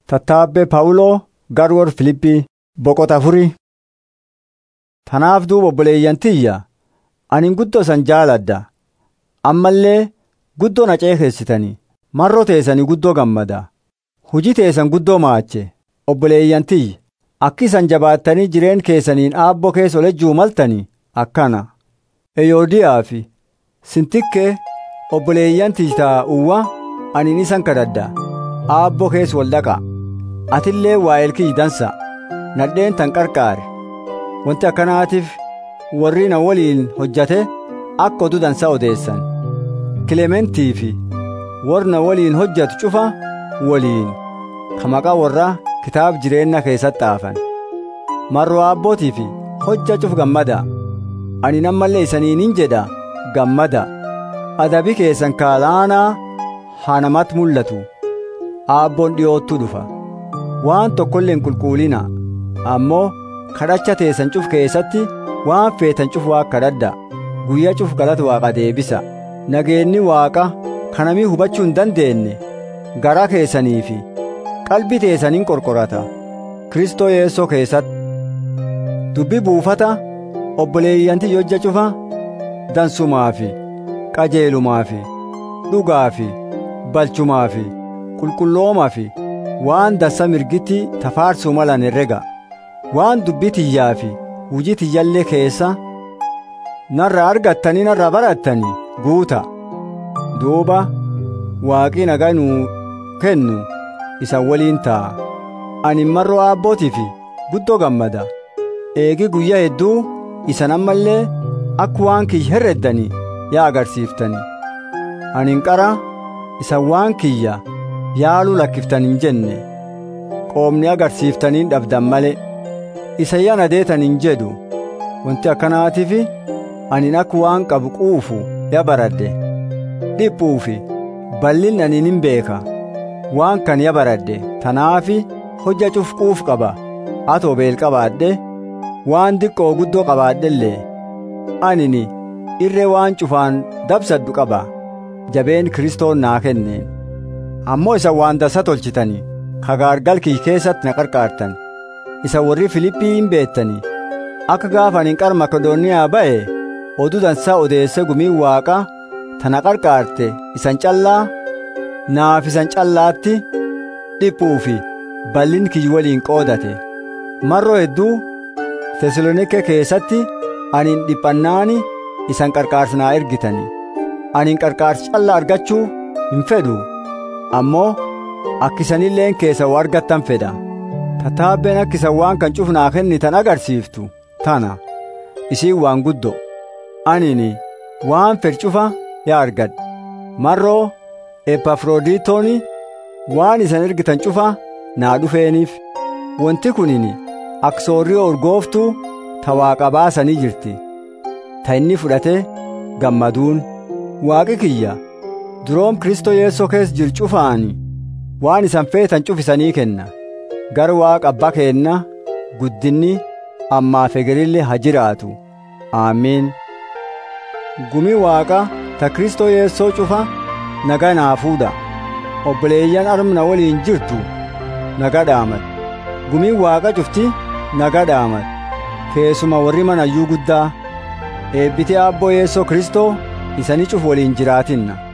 Tattaabbee Phaawuloo Garwoor Filiphii boqota afurii. Tanaaf duuba obboleeyyan tiyya ani guddoo isan jaaladha. Ammallee guddoo na ceekeessitanii marroo teessanii guddoo gammada. Hujii teessan guddoo maache obboleeyyan tiyya akki isan jabaattanii jireen keessaniin aabboo keessa olejjuu maltanii akkana. Eyoodiyaa fi Sintikkee obboleeyyan tiyyaa uwwa ani isan kadhadha. Aabboo keessa wal dhaqa. Atillee waa'eel kiyyi dansa. Nadheen tan qarqaare. Wanti akkanaatiif warri na waliin hojjate akka oduu dansaa odeessan. Kilementii fi warri na waliin hojjatu cufa waliin ka maqaa warra kitaaba jireenya keessatti xaafan. Marroo aabbootii fi hojja cuf gammada. Ani nammallee isaniinin jedha gammada. Adabi keessan kaalaanaa haa namatti mul'atu. Aabboon dhiyoottuu dhufa. Waan tokkollee hin qulqullina ammoo kadhacha teessan cuf keessatti waan feetan cuf waa kadhadha. Guyyaa cuf galata waaqa deebisa. Nageenni waaqa kanamii hubachuu hin dandeenye garaa keessanii fi qalbii teessaniin qorqorata. Kristoo Yeessoo keessatti. Dubbi buufata obboleeyyanti hojja cufa dansumaa fi qajeelumaa fi dhugaa fi balchumaa fi qulqulloomaa fi waan dansa mirgitti tafaarsuu malan herrega waan dubbii tiyyaa fi hujii tiyyallee keessa narra argattanii narra barattanii guuta duuba waaqii nagaa nuu kennu isa waliin ta'a ani marroo aabbootii fi guddoo gammada eegi guyyaa hedduu isan ammallee akka waan kiyya herreddanii yaa agarsiiftanii ani qara isa waan kiyya yaaluu lakkiftanii hin jenne qoomni agarsiiftaniin dhabdan malee isa yana deetan hin jedhu wanti akkanaatiif ani akka waan qabu quufu ya baradhe dhiphuu fi bal'in ani hin beeka waan kan ya baradhe tanaafi hojja cuf quuf qaba atoo beel qabaadhe waan diqqoo guddoo qabaadhellee anini irree waan cufaan dabsaddu qaba jabeen kiristoon naa kenneen ammoo isa waan dasa tolchitanii kagaargal kiyy keessatti na qarqaartan isa warri filiphii hin beettanii akka gaafa ani qara makedooniyaa ba'e oduu dansaa odeesse gumii waaqa tana qarqaarte isan callaa naaf isan callaatti dhiphuu fi bal'in kiyy waliin qoodate marroo hedduu tesalonike keessatti anin dhiphannaani isan qarqaarsa naa ergitanii anin qarqaarsa callaa argachuu hin fedhu ammoo akkisanilleen keessa waa argattan fedha tattaabbeen akkisan waan kan cufnaa kennitan agarsiiftu tana isiin waan guddo anini waan fedh cufa yaa argadhe marroo epafroodiitooni waan isan ergitan cufa naa dhufeeniif wanti kunini aksoorrii urgooftuu ta waaqa baasanii jirti ta inni fudhate gammaduun waaqi kiyya duroom kristoo yeessoo keessa jiru cufaani waan isan feetan cufisanii kenna gara waaqa abbaa keenna guddinni ammaaf egerille ha jiraatu aamiin gumi waaqa ta kristoo yeessoo cufa naga naa fuudha obboleeyyan armna waliin jirtu naga dhaamat gumiin waaqa cufti naga dhaamat keessuma warri manayyuu guddaa eebbitee aabboo yeessoo kristoo isanii cuf waliin jiraatinna